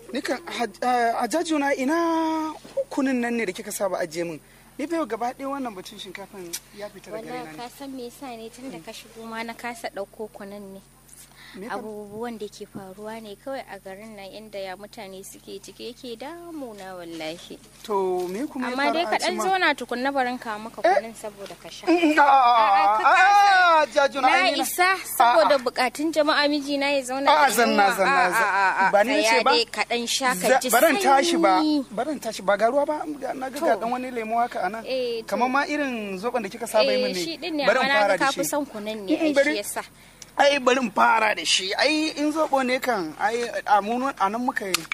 Nikan hajjaju na ina kunin nan ne da kika saba ajiye min. Ni fa yau gaba ɗaya wannan batun shinkafan ya fita daga Wallahi raina ka ne. san me yasa ne tun da ka shigo ma na kasa ɗauko kunan ne. Me fa- Abubuwan da ke faruwa ne kawai a garin nan inda ya mutane suke ciki yake damuna wallahi. To me kuma ya Amma faru dai a ka ɗan Cima? zauna tukunna barin ka maka kunin saboda ka sha. Mm, mm, a- a- a- a- a- Hajjaju na Na ai ni na- isa saboda bukatun jama'a mijina ya zauna A'a, da zanna, yunwa. zanna, A'a, zanna. a'a, Ba ni nace tsaya ba? dai ka ɗan sha ka Za- ji baran tashi ba sanyi. baran tashi ba ga ruwa ba ga- na ga ga To. dan wani lemo haka anan Eh, to. kamar ma irin zoban da kika saba yi Eh, min ne shi din ne Bari amma in na fara ga da ka shi fi son kunan ne Mm, ai bari- shi yasa. ai bari in fara da shi ai in zobo ne kan ai a mu a nan muka yi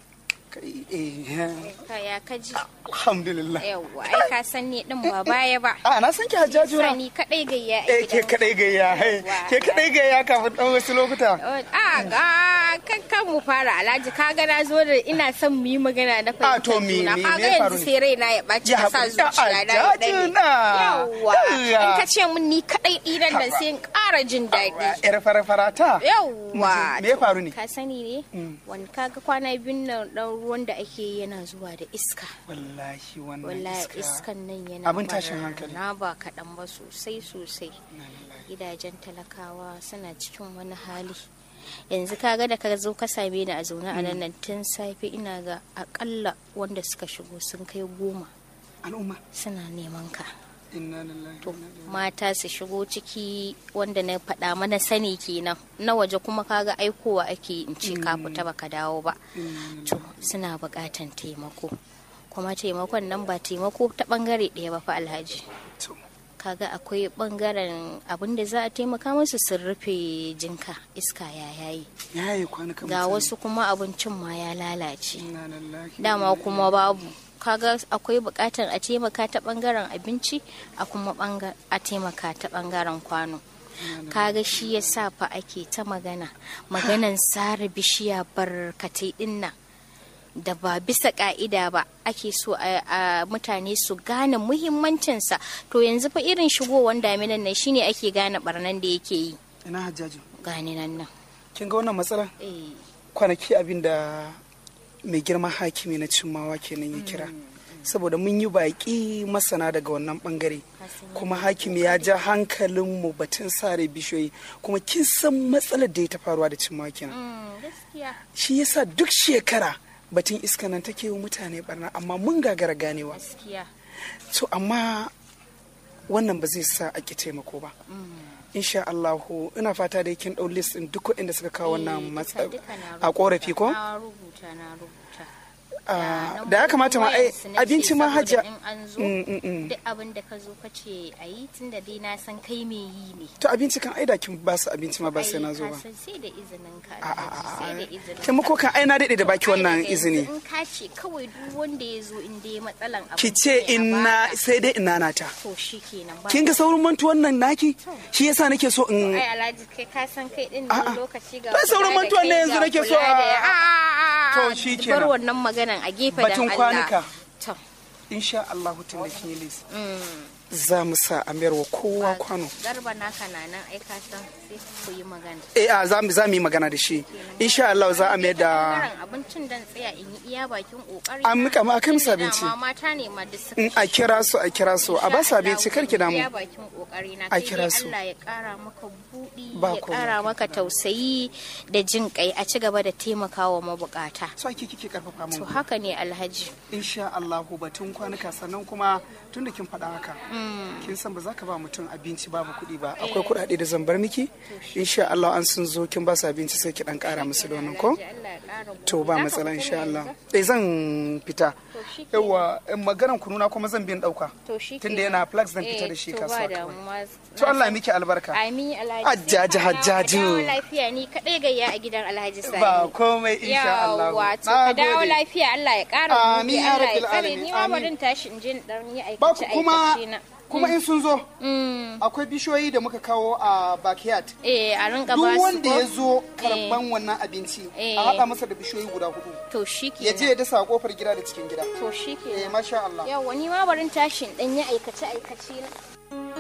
kai eh Kaya ka ji. alhamdulillah Yawwa ai ka san ni din ba baya ba. a na san ki hajjaju na Sani kadai gayya a eh ke gidan. kadai gayya eh, Yawwa. ke kadai gayya kafin dan wasu lokuta A ga kan kan mu fara alhaji ka ga na zo da ina son mu yi magana na A, to fahimtar me- juna me- ka me ga ya faru yanzu ne? sai raina ya ɓaci Ya ka sa haƙuri. zuciya na ya Alhaji ɗane. na. Yawwa Yawwa. in ka ce mun ni kadai ɗinan nan sai in ƙara jin daɗi. yar fara fara ta Yawwa me ya faru ne ka sani ne wani kaga kwana biyun nan dan ruwan da ake yi yana zuwa da iska wallahi wannan wallahi iska iskan nan yana Abin tashin hankali. na ba kaɗan ba sosai sosai gidajen talakawa suna cikin wani hali yanzu kaga da ka zo ka same ni a zaune a nan nan tun safe ina ga akalla wanda suka shigo sun kai goma al'umma suna neman ka inna lillahi to wa inna ilaihi mata su shigo ciki wanda na faɗa mana sani kenan na waje kuma kaga aikowa ake in ce ka fita baka dawo ba to suna buƙatan taimako kuma taimakon nan ba taimako ta ɓangare ɗaya ba fa alhaji to kaga akwai ɓangaren abin da za a taimaka musu sun rufe jinka iska ya yayi yayi kwanukan ga mutane. wasu kuma abincin ma ya lalace inna lillahi dama kuma babu kaga akwai bukatar a taimaka ta bangaren abinci a kuma banga- a taimaka ta bangaren kwano kaga shi ya sa fa ake ta magana maganan sare bishiya barkatai din nan da ba bisa ka'ida ba ake so a a mutane su gane muhimmancinsa to yanzu fa irin shigowar daminan nan shine ake gane barnan da yake yi ina hajjaju gane nan nan kin ga wannan matsala eh kwanaki abin da mai girma hakimi na cimmawa kenan ya kira saboda mun yi baƙi masana daga wannan bangare kuma hakimi ya ja hankalinmu batun sare bishiyoyi kuma kin san matsalar da ya ta faruwa da cimmawa kenan mm, gaskiya shi yasa duk shekara batun iska nan take yi wa mutane barna amma mun gagara ganewa gaskiya to amma wannan ba zai sa a ki taimako ba insha Allahu ina fata da kin dau list din duk waɗanda suka kawo wannan Eh, matsa duka- duka na a korafi ko Na rubuta na rubuta. Ah, da ya kamata ma ai Wayansu na ce abinci ma saboda hajja In an zo Mm, mm, mm. duk abin da ka zo ka ce a yi tun da dai na san kai me yi ne. to abinci kan aida kin ba su abinci ma ba sai na zo Ai, ba ka san sai da izinin ka a a Alhaji, sai da a izinin taimako kan ai na daɗe da baki wannan Ai, daga izini yanzu In ka ce kawai duk wanda ya zo in dai matsalan abinci ki ce ne a ina baka, sai dai ina nata To shi kenan ba. kin ga saurin mantuwan nan naki shi yasa nake so in Ai Alhaji kai ka san kai din A'a. ne lokaci ga Ba sauran kula da mantuwan ne kai yanzu ga nake so kula da- a- a- a- a- To a- shi Bar kenan. wannan maganan a gefe dan batun Allah. kwanuka To. insha Allah tun da kin yi list za mu sa a mayar wa kowa kwano Garba naka na nan ai ka san sai ku yi magana. eh a za mu za mu yi magana da shi insha Allah za a mayar da Bangaren abincin dan tsaya in yi iya bakin kokari. An mika ma- a kai musu Tunda abinci. dama mata ne ma duk suka in a kira su a kira su a ba su abinci kar ki damu Iya bakin kokari na A sai kira dai su. Allah ya kara maka budi Ba ya komai. kara maka tausayi da jin kai a ci gaba da taimakawa mabukata. so ake kike karfafa To mun haka ne Alhaji. insha Allah batun kwanuka sannan kuma tun da kin faɗa haka kin san ba za ka ba mutum abinci babu kuɗi ba akwai kuɗaɗe da zan bar miki insha Allah an sun zo kin ba su abinci sai ki dan ƙara musu da wannan ko Allah ya kara to ba matsala insha Allah eh zan fita shi ke yawa in maganan kununa kuma zan bin ɗauka To shi tunda kenan. yana flax zan Eh, fita da shi to ba kasuwa kawai damuwa. to Allah ya miki albarka Ami Alhaji. Hajjaji, sai ka dawo- Hajjaji. ka dawo lafiya ni kadai gayya a gidan Alhaji Sani. ba komai insha Allah Yawwa, to Na ka dawo gode. lafiya Allah ya ƙara Amin, buɗe, ya Allah ya rabbil tsare alamin, ni ma amin. barin tashi in je in dan yi ba aikace ku kuma aikace na. kuma in sun zo Mm. akwai bishiyoyi da muka kawo a backyard Eh a rinka ba duk su wanda ko? ya zo karban wannan abinci Eh. a haɗa masa da bishiyoyi guda hudu To shi ya je ya dasa a kofar gida da cikin gida To shi eh ke. masha Allah Yawwa ni ma barin tashi in dan yi aikace aikace na.